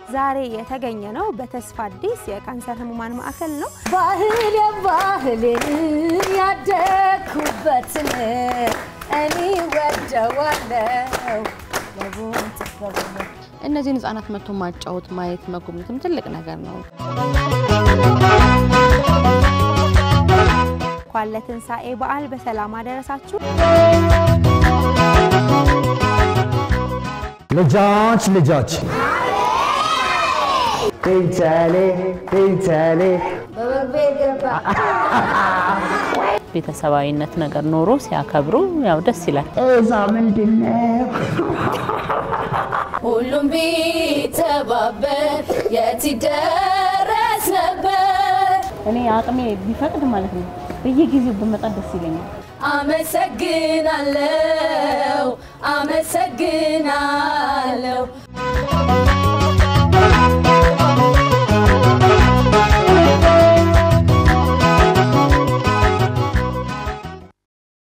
ዛሬ የተገኘ ነው በተስፋ አዲስ የካንሰር ህሙማን ማዕከል ነው። ባህል ባህልን ያደግኩበትን እኔ ወደዋለው እነዚህን ህጻናት መጥቶ ማጫወት፣ ማየት፣ መጎብኘትም ትልቅ ነገር ነው። እንኳን ለትንሣኤ በዓል በሰላም አደረሳችሁ። ልጆች ልጆች ቴንቻሌ ቴንቻሌ ቤተሰባዊነት ነገር ኖሮ ሲያከብሩ ያው ደስ ይላል። እዛ ምንድን ነው? ሁሉም ቢተባበር የት ይደረስ ነበር። እኔ አቅሜ ቢፈቅድ ማለት ነው በየጊዜው ብመጣ ደስ ይለኛል። አመሰግናለው አመሰግናለው